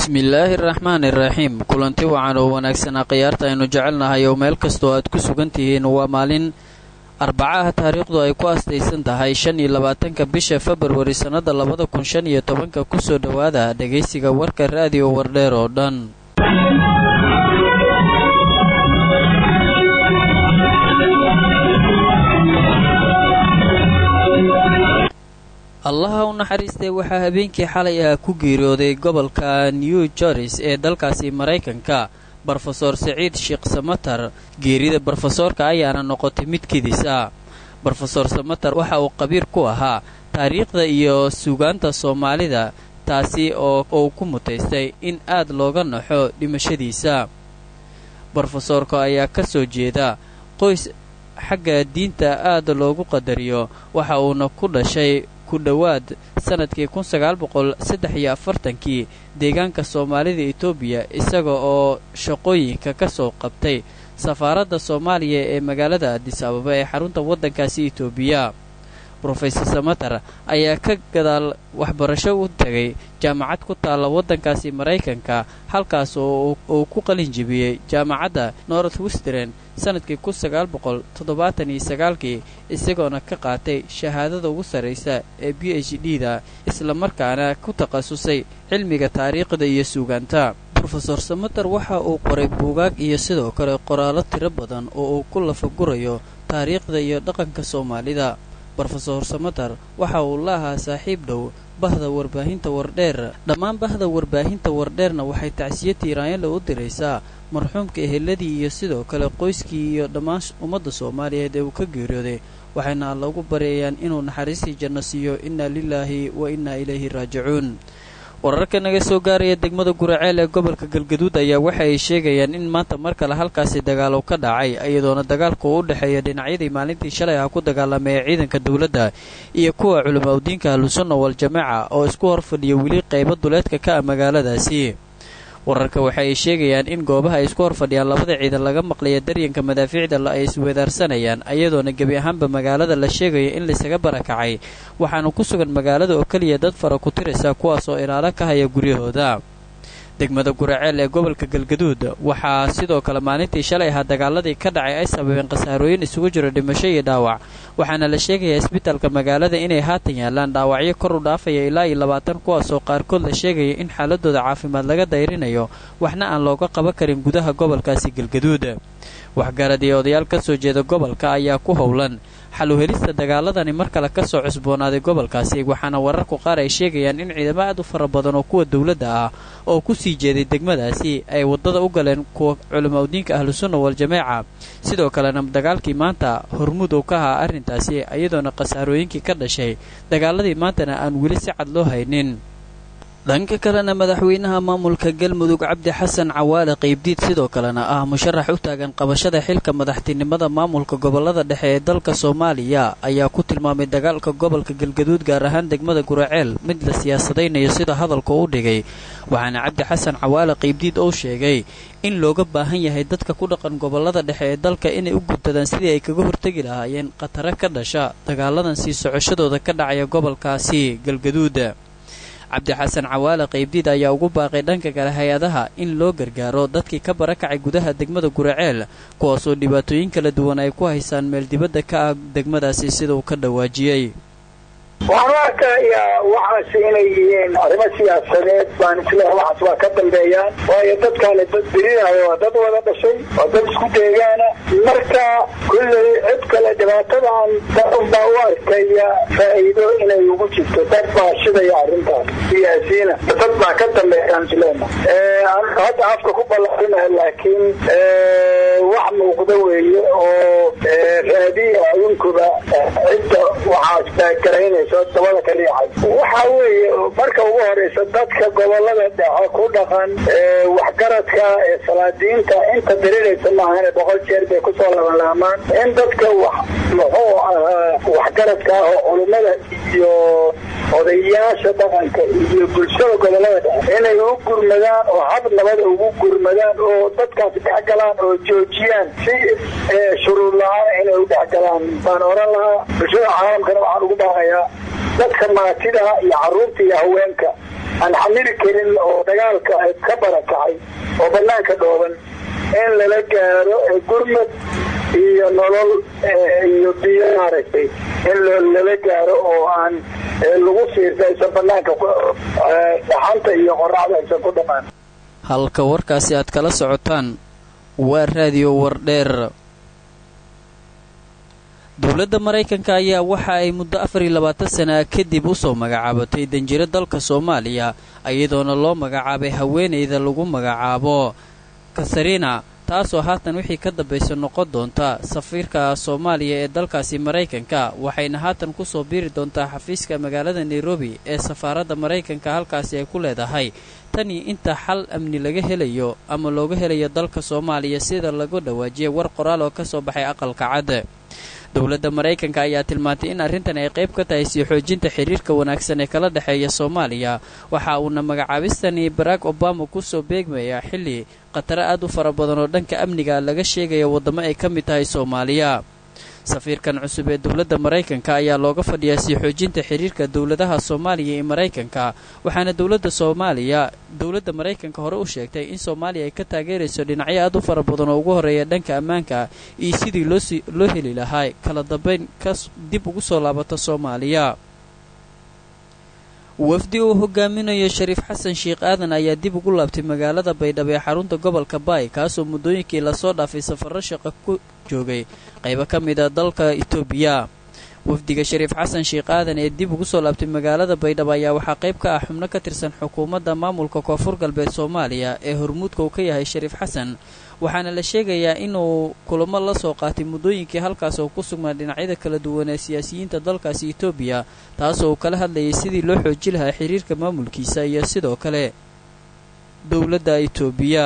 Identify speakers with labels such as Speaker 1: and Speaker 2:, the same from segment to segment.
Speaker 1: bismillaahi araxmaan iraxiim kulanti wacan oo wanaagsanaa khiyaarta aynu jecelnahay oo meel kastoo aad ku sugan tihiin waa maalin arbacaha taariikhdu ay ku astaysan tahay shan iyo labaatanka bisha februari sannada labada kun shan iyo tobanka kusoo dhowaada dhegaysiga warka raadiyo wardheer oo dhan allaha u naxariistay waxaa habeenkii xalay ah ku geeriyooday gobolka new joris ee dalkaasi maraykanka brofeor saciid sheekh samatar geerida brofesoorka ayaana noqotay mid kedis ah brofesor samatar waxa uu qabiir ku ahaa taariikhda iyo suugaanta soomaalida taasi oo uu ku mutaystay in aad looga naxo dhimashadiisa brofesoorka ayaa ka soo jeeda qoys xagga diinta aad loogu qadariyo waxa uuna ku dhashay ku dhowaad sanadkii kun sagaal boqol saddex iyo afartankii deegaanka soomaalida etoobiya isaga oo shaqooyinka ka soo qabtay safaaradda soomaaliya ee magaalada adis ababa ee xarunta waddankaasi etoobiya brofesor samatar ayaa ka gadaal waxbarasho u tegay jaamacad ku taalla waddankaasi maraykanka halkaas oo uu ku qalin jibiyey jaamacadda north western sanadkii kun sagaal boqol toddobaatan iyo sagaalkii isagoona ka qaatay shahaadada ugu sarraysa ee b h d da islamarkaana ku takhasusay cilmiga taariikhda iyo suugaanta brofesor samater waxa uu qoray buugaag iyo sidoo kale qoraallo tiro badan oo uu ku lafagurayo taariikhda iyo dhaqanka soomaalida brofesor samater waxa uu la ahaa saaxiib dhow bahda warbaahinta wardheer dhammaan bahda warbaahinta wardheerna waxay tacsiyo tiiraanyale u diraysaa marxuumka eheladii iyo sidoo kale qoyskii iyo dhammaan ummadda soomaaliyeed ee uu ka geeriyooday waxayna lagu baryayaan inuu naxariistii janno siiyo innaa lilaahi wa innaa ilayhi raajicuun wararka naga soo gaaraya degmada guraceel ee gobolka galgaduud ayaa waxa ay sheegayaan in maanta mar kale halkaasi dagaalo ka dhacay iyadoona dagaalka uu u dhexeeya dhinacyadii maalintii shalay ah ku dagaalamay ee ciidanka dowladda iyo kuwa culama udiinka ahlusunna waljamaaca oo isku hor fadhiya weli qaybo duleedka ka ah magaaladaasi wararka waxa ay sheegayaan in goobaha ay isku hor fadhiyaan labada ciidan laga maqlaya daryanka madaafiicda ay iswedaarsanayaan ayadoona gebi ahaanba magaalada la sheegayo in laysaga barakacay waxaana ku sugan magaalada oo keliya dad fara ku tiraysa kuwaas oo ilaalo ka haya guryahooda degmada guraceel ee gobolka galgaduud waxaa sidoo kale maalintii shalay ahaa dagaaladii ka dhacay ay sababeen khasaarooyin isugu jiro dhimasho iyo dhaawac waxaana la sheegayaa isbitaalka magaalada inay haatan yaalaan dhaawacyo kor u dhaafaya ilaa iyo labaatan kuwaasoo qaarkood la sheegaya in xaaladooda caafimaad laga dayrinayo waxna aan looga qaban karin gudaha gobolkaasi galgaduud waxgarad iyo odayaal ka soo jeeda gobolka ayaa ku howlan xal u helista dagaaladani mar kale ka soo cusboonaaday gobolkaasi waxaana wararku qaar ay sheegayaan in ciidamo aad u fara badan oo kuwa dowladda ah oo ku sii jeeday degmadaasi ay waddada u galeen kuwa culama udiinka ahlusunna waljamaaca sidoo kalena dagaalkii maanta hormuud uu ka ahaa arrintaasi iyadoona khasaarooyinkii ka dhashay dagaaladii maantana aan weli si cad loo haynin dhanka kalena madaxweynaha maamulka galmudug cabdi xasan cawaale qaybdiid sidoo kalena ah musharax u taagan qabashada xilka madaxtinimada maamulka gobolada dhexe ee dalka soomaaliya ayaa ku tilmaamay dagaalka gobolka galgaduud gaar ahaan degmada guraceel mid la siyaasadaynayo sida hadalka u dhigay waxaana cabdi xasan cawaale qaybdiid uu sheegay in looga baahan yahay dadka ku dhaqan gobolada dhexe ee dalka inay u gudbadaan sidii ay kaga hortegi lahaayeen khatare ka dhasha dagaaladan sii socoshadooda ka dhacaya gobolkaasi galgaduud cabdi xasan cawaale qaybdiid ayaa ugu baaqay dhanka kale hay-adaha in loo gargaaro dadkii ka barakacay gudaha degmada guraceel kuwaasoo dhibaatooyin kala duwan ay ku haysaan meel dibadda ka ah degmadaasi sida uu ka dhawaajiyey
Speaker 2: waxaan u arkayaa waxaas inay yihiin arrimo siyaasadeed baan isleeha waxaas waa ka dambeeyaan waayo dadkaa la dirinayo waa dad wada dhashay waa dad isku deegaana marka kulley cid kale dhibaatadan dadun baa u arkaya faa'iido inay ugu jirto dad baa shidaya arrintaas siyaasiyiina dad baa ka dambeeyaan isleena hadda afka ku ballaarinaha laakiin wax muuqda weeye oo raadiya adinkuba cidda waxaas baagaraynaysa dabada ka dhiicay waxa weeye marka ugu horeysa dadka gobolada dhexe ku dhaqan waxgaradka ee salaadiinta inta diriraysa maahane boqol jeer bay kusoo labanlaamaan in dadka wax muxuu ahaa waxgaradka ah oo culummada iyo odayaasha dhaqanka iyo bulshada gobolada dhexe inay u gurmadaan oo hab nabada ugu gurmadaan oo dadkaas dhexgalaan oo joojiyaan si shuruud la-aan inay u dhexgalaan baan oran lahaa bulshada caalamkana waxaan ugu baaqayaa dadka maatida iyo caruurta iyo haweenka aan xamili karin oo dagaalka ka barakacay oo banaanka dhooban in lala gaaro gurmad iyo nolol iyo biyo maaragtay in lala gaaro oo aan lagu siirta aysan banaanka dhaxanta iyo qoraxda aysan ku dhamaan
Speaker 1: halka warkaasi aad kala socotaan waa raadiyo wardheer dowladda maraykanka ayaa waxa ay muddo afar iyo labaatan sana kadib usoo magacaabatay danjiro dalka soomaaliya iyadoona loo magacaabay haweenayda lagu magacaabo kasarina taasoo haatan wixii ka dambaysa noqon doonta safiirka soomaaliya ee dalkaasi maraykanka waxayna haatan kusoo biiri doontaa xafiiska magaalada nairobi ee safaaradda maraykanka halkaasi ay ku leedahay tanii inta xal amni laga helayo ama looga helayo dalka soomaaliya sida lagu dhawaajiyay war qoraal oo kasoo baxay aqalka cad dowladda maraykanka ayaa tilmaantay in arrintan ay qayb ka tahay sii xoojinta xiriirka wanaagsan ee kala dhexeeya soomaaliya waxa uuna magacaabistani barack obama kusoo beegmaya xilli khataro aad u fara badan oo dhanka amniga laga sheegaya waddamo ay ka mid tahay soomaaliya safiirkan cusub ee dowladda maraykanka ayaa looga fadhiyaa sii xoojinta xiriirka dowladaha soomaaliya iyo maraykanka waxaana dowladda soomaaliya dowladda maraykanka hore u sheegtay in soomaaliya ay ka taageerayso dhinacyo aad u fara badan oo ugu horreeya dhanka ammaanka iyo sidii loo heli lahaa kala dambayn ka dib ugu soo laabata soomaaliya wafdi uu hogaaminayo shariif xasan sheekh aadan ayaa dib ugu laabtay magaalada baydhabo ee xarunta gobolka baay kaasoo muddooyinkii lasoo dhaafay safarro shaqo ku joogay qaybo ka mid a dalka itoobiya wafdiga shariif xasan sheekh aadan ee dib ugu soo laabtay magaalada baydhabo ayaa waxaa qayb ka ah xubno ka tirsan xukuumadda maamulka koonfur galbeed soomaaliya ee hormuudka uu ka yahay shariif xasan waxaana la sheegayaa inuu kulamo la soo qaatay muddooyinkii halkaas oo ku sugnaa dhinacyada kala duwan ee siyaasiyiinta dalkaasi etoobiya taasoo uu kala hadlayay sidii loo xooji lahaa xiriirka maamulkiisa iyo sidoo kale dowladda etoobiya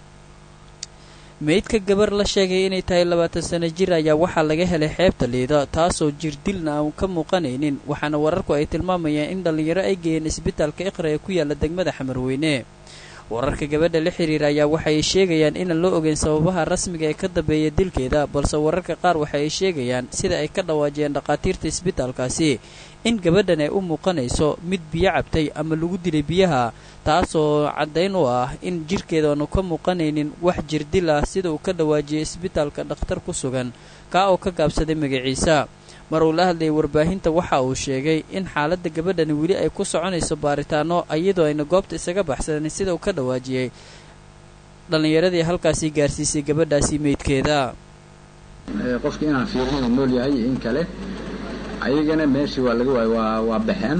Speaker 1: meydka gabar la sheegay inay tahay labaatan sano jir ayaa waxaa laga helay xeebta liida taasoo jirdilna aan ka muuqanaynin waxaana wararku ay tilmaamayaan in dhallinyaro ay geeyeen isbitaalka iqra ee ku yaala degmada xamarweyne wararka gabadha la xiriira ayaa waxay sheegayaan inaan loo ogeyn sababaha rasmiga ee ka dambeeya dilkeeda balse wararka qaar waxa ay sheegayaan sida ay ka dhawaajiyeen dhakhaatiirta isbitaalkaasi in gabadhan ay u muuqanayso mid biyo cabtay ama lagu dilay biyaha taasoo caddayn u ah in jirhkeeda aanu ka muuqanaynin wax jirdil ah sida uu ka dhawaajiyay isbitaalka dhakhtar ku sugan kaa oo ka gaabsaday magaciisa mar uu la hadlayay warbaahinta waxa uu sheegay in xaaladda gabadhani weli ay ku soconayso baaritaano iyadoo ayna goobta isaga baxsanin sida uu ka dhawaajiyey dhallinyaradii halkaasi gaarsiisay gabadhaasi meydkeeda
Speaker 3: qofki inaan fiirin inuu nool yahay iyo in kale ayagana meeshii waa laga waayey waa waa baxeen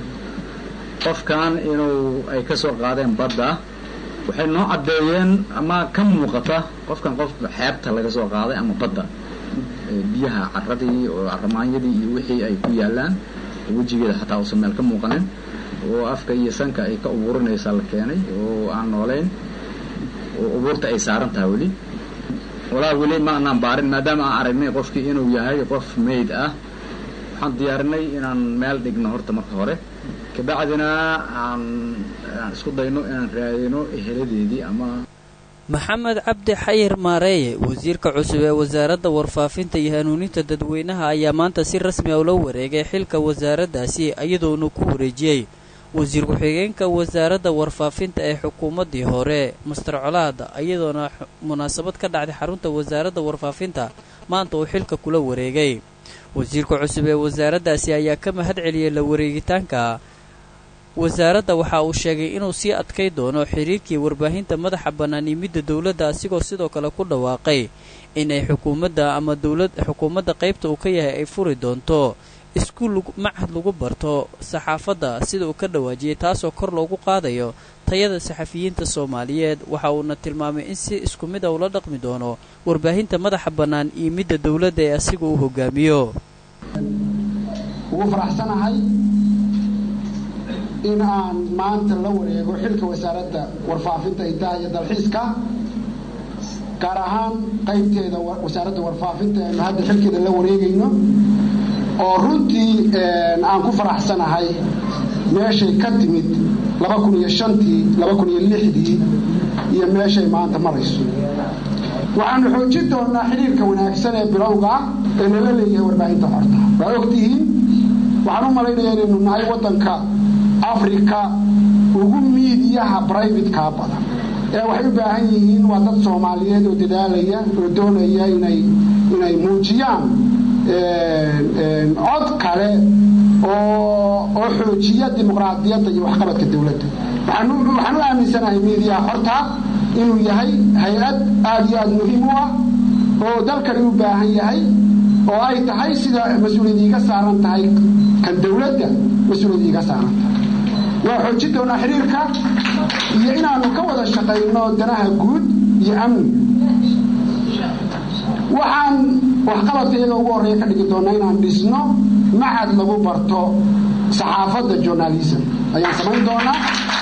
Speaker 3: qofkan inuu ay ka soo qaadeen badda waxay noo caddeeyeen ama ka muuqata qofkan qof xeebta laga soo qaaday ama badda biyaha caradii oo caramaanyadii iyo wixii ay ku yaalaan wejigeeda xataa uusan meel ka muuqanin oo afka iyo sanka ay ka ubuurinaysaa la keenay oo aan noolayn oo ubuurta ay saaran tahay weli walaa weli ma anaan baarin maadaama aan aragnay qofkii inuu yahay qof mayd ah waxaan diyaarinay inaan meel dhigno horta marka hore kabacdina aan aan isku dayno inaan raadino eheladeedii ama
Speaker 1: maxamed cabdi xayir maareeye wasiirka cusub ee wasaaradda warfaafinta iyo hanuuninta dadweynaha ayaa maanta si rasmi ah ula wareegay xilka wasaaraddaasi iyadoona ku wareejiyey wasiir ku-xigeenka wasaaradda warfaafinta ee xukuumaddii hore master colaad iyadoona munaasabad ka dhacday xarunta wasaaradda warfaafinta maanta uu xilka kula wareegay wasiirka cusub ee wasaaraddaasi ayaa ka mahad celiyey la wareegitaanka wasaaradda waxa uu sheegay inuu sii adkay doono xiriirkii warbaahinta madaxa bannaan iyo midda dowladda asigoo sidoo kale ku dhawaaqay inay xukuumadda ama dowlad xukuumadda qaybta uu ka yahay ay furi doonto iskuul machad lagu barto saxaafadda sida uu ka dhawaajiyey taasoo kor loogu qaadayo tayada saxafiyiinta soomaaliyeed waxa uuna tilmaamay in si isku mid a ula dhaqmi doono warbaahinta madaxa bannaan iyo midda dowladda ee asiga uu hogaamiyo
Speaker 4: ugu faraxsanahay in aan maanta la wareego xilka wasaaradda warfaafinta idaha iyo dalxiiska gaar ahaan qaybteeda wasaaradda warfaafinta aynu hadda xilkeeda la wareegayno oo runtii aan ku faraxsanahay meeshay ka timid laba kun iyo shantii laba kun iyo lixdii iyo meeshay maanta marayso waxaanu xoojin doonaa xidhiirka wanaagsan ee bilowga ee lala leeyahay warbaahinta xorta waa ogtihiin waxaan u malaynayaa inaynu nahay waddanka africa ugu miidiyaha brivatekaa badan ee waxay u baahan yihiin waa dad soomaaliyeed oo dadaalaya oo doonaya inay inay muujiyaan cod kale oo oo xoojiya dimuqraadiyadda iyo waxqabadka dowladda waxaan u aaminsanahay miidiyaha horta inuu yahay hay-ad aada iyo aada muhiim u ah oo dalkani u baahan yahay oo ay tahay sida mas-uuliyad iiga saaran tahay kan dowladda mas-uuliyad iiga saaran tahay waa xoojin doonaa xiriirka iyo inaanu ka wada shaqayno danaha guud iyo amni waxaan waxqabadka iyaga ugu horreeya ka dhigi doonaa inaan dhisno macad lagu barto saxaafadda journalism ayaan samayn doonaa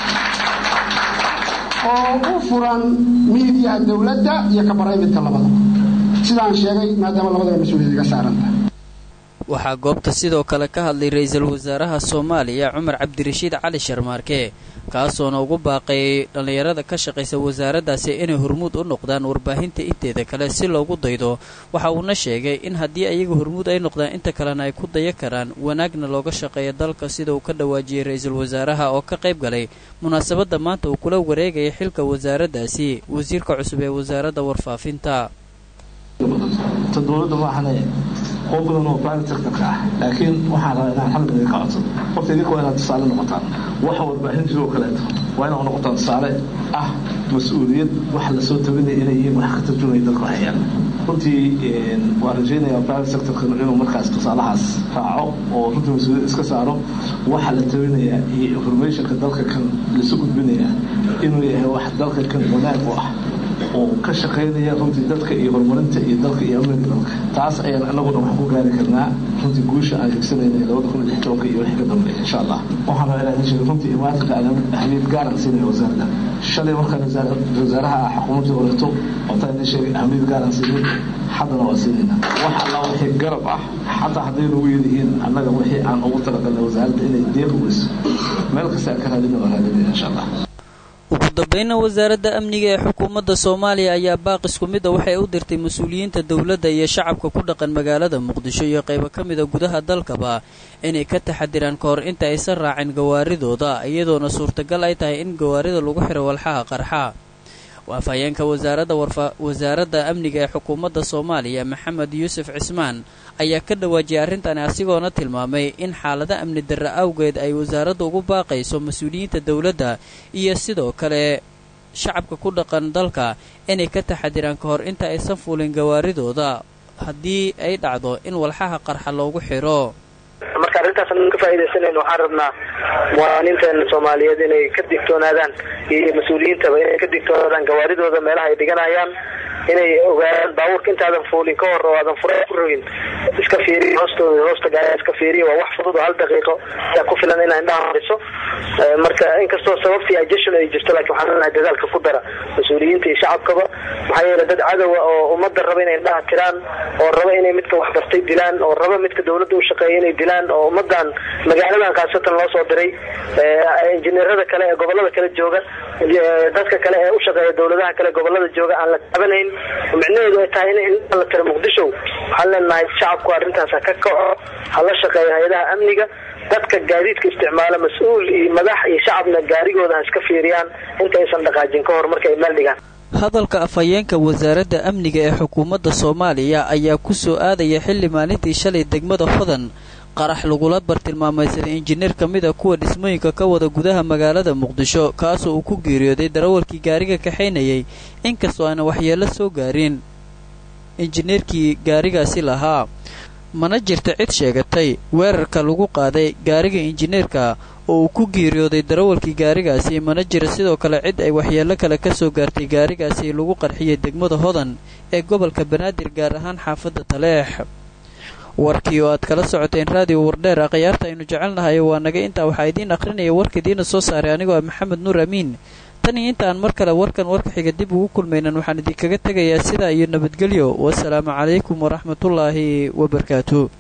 Speaker 4: oo u furan miidiyaha dowladda iyo ka barayvidka labadaba sidaan sheegay maadaama labadaba mas-uuliyad iga saarantahay
Speaker 1: waxaa goobta sidoo kale ka hadlay ra-iisul wasaaraha soomaaliya cumar cabdirashiid cali sharmaarke kaasoona ugu baaqay dhallinyarada ka shaqaysa wasaaraddaasi inay hormuud u noqdaan warbaahinta inteeda kale si loogu daydo waxa uuna sheegay in haddii ayaga hormuud ay noqdaan inta kalena ay ku daya karaan wanaagna looga shaqeeya dalka sida uu ka dhawaajiyey ra-iisul wasaaraha oo ka qayb galay munaasabadda maanta uu kula wareegaya xilka wasaaraddaasi wasiirka cusub ee wasaaradda warfaafinta
Speaker 5: oo badan oo private sectorka ah laakiin waxaan rabaa inaan hal mid ka codsado horta idinka waa inaad tusaale noqotaan waxa warbaahintii oo kaleeto waa inaad noqotaan tusaale ah mas-uuliyad waxa lasoo tabinaya inay yihiin wax ka tarjumaya dalka waxyaan runtii waan rajaynayaa private sectorka inuu markaas tusaalahaas raaco oo runtii mas-uuliyad iska saaro waxa la tabinaya iyo informationka dalka kan lasu gudbinaya inuu yahay wax dalka kan wanaag u ah oo ka shaqaynaya runtii dadka iyo horumarinta iyo dalka iyo amniga dalka taas ayaan anaguna wax ku gaari karnaa runtii guusha aan higsanayna labada kun iyo lix tobanka iyo wixii ka dambeeya insha allah waxaan rabaa inaan sheego runtii imaatinka aan ahmiyad gaaran siinaya wasaaradda shalay markaan wasaaraha xukuumadda horeeto wataan idin sheegay ahmiyad gaaran siinin haddana waa siinayna wax alla wixii garab ah xataa hadday nagu yelihiin annaga wixii aan ugu talagalnay wasaaradda inay deeq weyso meel kasta aan ka raadina waa raadinaya insha allah
Speaker 1: ugu dambeynna wasaaradda amniga ee xukuumadda soomaaliya ayaa baaq isku midda waxay u dirtay mas-uuliyiinta dowladda iyo shacabka ku dhaqan magaalada muqdisho iyo qaybo ka mida gudaha dalkaba inay ka taxadiraan ka hor inta aysan raacin gawaaridooda iyadoona suurtagal ay tahay in gawaarida lagu xiro walxaha qarxa waafhayeenka wasaaradda wasaaradda amniga ee xukuumadda soomaaliya maxamed yuusuf cismaan ayaa ka dhawaajiyay arrintani asigoona tilmaamay in xaalada amni darre awgeed ay wasaaradda ugu baaqayso mas-uuliyiinta dowladda iyo sidoo kale shacabka ku dhaqan dalka inay ka taxadiraan ka hor inta aysan fuulin gawaaridooda haddii ay dhacdo in walxaha qarxa loogu xidho
Speaker 6: marka arrintaas an ka faa'iidaysanayno waxaan rabnaa muwaadiniinteena soomaaliyeed inay ka digtoonaadaan iyo mas-uuliyiintaba inay ka digtoonaadaan gawaaridooda meelaha ay dhiganayaan inay ogaadaan baabuurka intaadan fuulin ka hor oo aadan fura ku rogin iska fiiriy hoostooda hoosta gaari iska fiiriya waa wax fudud oo hal daqiiqo ayaa ku filan inaa indhaha mariso marka inkastoo sababtii ajeshan ay jirto laakiin waxaan leenahay dadaalka ku dara mas-uuliyiinta iyo shacabkaba maxaa yeele dad cadowa oo ummadda raba inay indhaha tiraan oo raba inay midka waxbartay dilaan oo raba midka dowladda u shaqeeya inay dilaan oo ummadan magaaladan khaasatan loo soo diray injineerada kale ee gobolada kale jooga dadka kale ee u shaqeeya dowladaha kale gobolada jooga aan la taabanayn micnaheedu ay tahay in indhaha la tiro muqdisho waxaan leenahay shacabku arrintaas ha ka kaco ha la shaqeeyo hay-adaha amniga dadka gaadiidka isticmaala mas-uul iyo madax iyo shacabna gaarigooda ha iska fiiriyaan intaysan dhaqaajin ka hor marka ay meel dhigaan
Speaker 1: hadalka afhayeenka wasaaradda amniga ee xukuumadda soomaaliya ayaa ku soo aadaya xilli maalintii shalay degmada hodan qarax lagula bartilmaamaysaday injineer ka mid a kuwa dhismooyinka ka wada gudaha magaalada muqdisho kaasoo uu ku geeriyooday darawalkii gaariga kaxaynayay inkastoo aana waxyeello soo gaarin injineerkii gaarigaasi lahaa mana jirta cid sheegatay weerarka lagu qaaday gaariga injineerka oo uu ku geeriyooday darawalkii gaarigaasi mana jira sidoo kale cid ay waxyeello kale ka soo gaartay gaarigaasi lagu qarxiyey degmada hodan ee gobolka banaadir gaar ahaan xaafadda taleex warkii oo aad kala socoteen raadiyo wardheer a khiyaarta aynu jecelnahay waa naga intaa waxaa idiin akhrinaya warka idiina soo saaray anigoo ah maxamed nuur amiin tan iyo inta aan mar kale warkan warka xiga dib ugu kulmaynan waxaan idinkaga tegayaa sidaa iyo nabadgelyo wasalaamu calaykum waraxmatullaahi wabarakaatu